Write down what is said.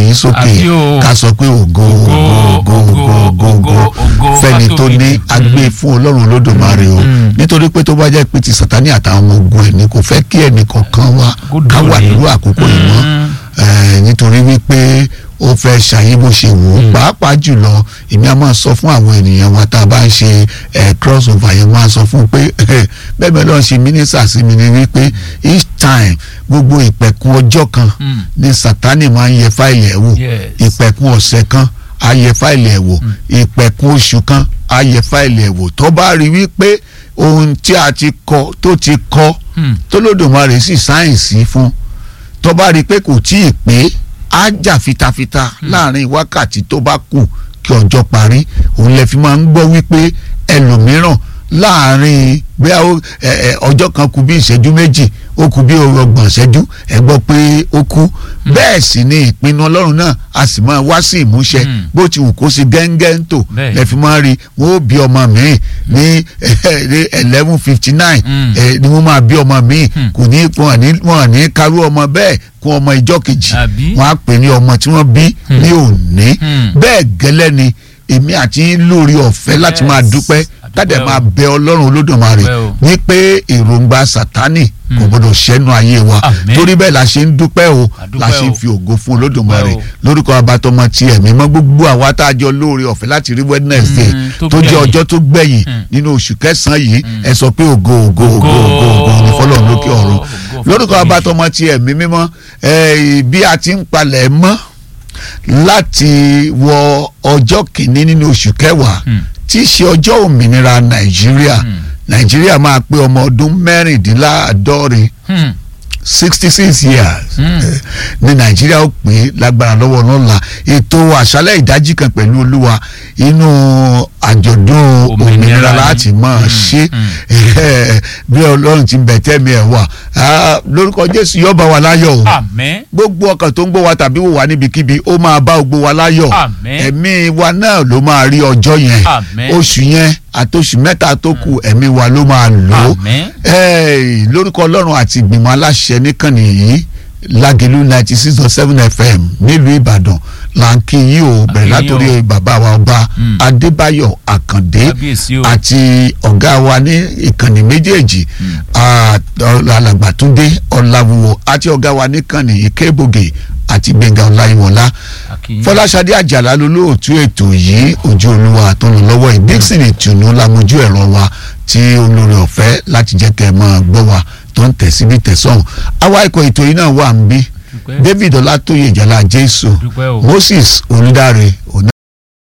yín sókè Àbí o. ká sọ pé ògo ògo ògo ògo ògo ògo fẹ́ni tó fátóbi ní ni. agbé fún ọlọ́run olódùmarè o Mm. nítorí pé tó bá jẹ́ pé ti sàtánì àtàwọn ọmọ ogun ẹ̀ ni kò fẹ́ kí ẹnì kọ̀ọ̀kan wá Kó ká wà dòde. nírú àkókò yìí mọ́ Mm. Eh, nítorí wípé ó fẹ́ ṣàyé bó ṣe wù ú pàápàá jùlọ èmi a máa sọ fún àwọn ènìyàn wa tá a bá ń ṣe eh, cross over yẹn máa sọ fún un pé bẹ́ẹ̀ bẹ́ẹ̀ lọ́ọ́ ṣe mínísà sí mi ni wípé each time gbogbo ìpẹ̀kun ọjọ́ kan Mm. ni sátánì máa ń yẹ fáìlì ẹ̀ wò Yes. ìpẹ̀kun ọ̀sẹ̀ kan á yẹ fáìlì ẹ̀ wò ìpẹ̀kun oṣù kan á yẹ fáìlì ẹ̀ wò tó bá rí wípé ohun tí a ti kọ tó ti kọ Mm. tó lódòmarè sì sáyẹ̀nsì fún tó bá rí i pé kò tí ì pé á jà fitafita láàrin wákàtí tó bá kù kí ọjọ́ parí òun lè fi máa ń gbọ́ wípé ẹlòmíràn láàrin bóyá ó- ẹ- ẹ, ọjọ́ kan kù bí ìṣẹ́jú méjì ó kù bí ọgbọ̀n ìṣẹ́jú ẹ gbọ́ pé ó kú bẹ́ẹ̀ sì ni ìpinnu ọlọ́run náà a sì máa wá sí ìmúṣẹ Mm. bó ti wù kó sí gẹ́ngẹ́ ń tò Bẹ́ẹ̀. lẹ́ fi máa rí wọn ó bí ọmọ mi ní eleven fifty nine Mm. ni wọ́n máa bí ọmọ mi Hmm. kò ní wọn ní wọn ní karú ọmọ bẹ́ẹ̀ kún ọmọ ìjọ kejì Àbí? wọn á pè ní ọmọ tí wọ́n bí ní òní Hmm. bẹ́ẹ̀ gẹ́lẹ́ ni èmi àti yín lórí ọ̀fẹ́ láti máa Yes. dúpẹ́ Àdúpẹ́ kádẹ o. máa bẹ ọlọ́run olódùmarè Àdúpẹ́ o. wípé èròǹgbà sátánì kò gbọdọ̀ ṣẹ́nu ayé wa Àmín. torí bẹ́ẹ̀ la ṣe ń dúpẹ́ o Àdúpẹ́ la ṣe ń o. fi ògo fún olódùmarè Àdúpẹ́ o. lórúkọ abatọmọ ti ẹ̀mí mọ́ gbogbo àwa tá a jọ lórí ọ̀fẹ́ láti rí wednesday Mm, tó tó jẹ́ gbẹ̀yìn. ọjọ́ tó gbẹ̀yìn Mm. nínú oṣù kẹsàn-án yìí ẹ sọ pé ògo ògo ògo ògo ògo ní fọlọ́run lókè ọ̀run Ògo fún lórúkọ Ọlọ́run. abatọmọ ti ẹ̀mí mímọ́ eh, bí a ti ń palẹ̀ mọ́ láti wọ ọjọ́ kìíní nínú oṣù kẹwàá Mm. tí í ṣe ọjọ́ òmìnira nàìjíríà Mm. nàìjíríà máa pé ọmọ ọdún mẹ́rìndínláàádọ́rin Hmm. sixty six years Mm. eh, ní nàìjíríà ó pín lágbára lọ́wọ́ lọ́la ètò àṣálẹ̀ ìdájí kan pẹ̀lú olúwa inú àjọ̀dún Òmìnira òmìnira ni. láti máa Mm, ṣe bí ọlọ́run ti bẹ̀ tẹ́mi ẹ̀ wà Ah, lórúkọ jésù yóò bá wa láyọ̀ o Àmín. gbogbo ọkàn tó ń gbọ́ wa tàbí wò wá níbikíbi ó máa bá gbogbo wa láyọ̀ Àmín. ẹ̀mí wa náà ló máa rí ọjọ́ yẹn Àmín. oṣù yẹn àtòṣù mẹ́ta tó kù ẹ̀mí wa ló máa lò ó Àmín. Ẹ́ẹ̀, lórúkọ ọlọ́run àti ìgbìmọ̀ aláṣẹ níkànnì yìí lágẹ̀lú ninety six point seven fm nílùú ìbàdàn là ń kí yín o bẹ̀rẹ̀ Àkí yín látòrí bàbá wa ọba Mm. adébáyọ̀ àkàndé Kábíyèsí o. àti ọ̀gá wa ní ìkànnì méjèèjì ah, alàgbàtúndé ọ̀làwùwọ̀ àti ọ̀gá wa níkànnì ìkébògè àti gbẹ̀ngà ọláyíwọlá Àkíyín. fọláṣadé àjàlá lolóòtú ètò yìí ojú olúwa tó ń lọ lọ́wọ́ yìí dixon ìtùnú lamojú ẹ̀rọ wa tí olórí ọ̀fẹ́ láti jẹ́ kẹ́ ẹ máa gbọ́ wa tó ń tẹ̀ síbi tẹ̀sán àwa ikọ̀ ètò yìí náà wà ń bí Dúpẹ́. david ọlátóyè ìjàlá jésù Dúpẹ́ o. moses olùdarí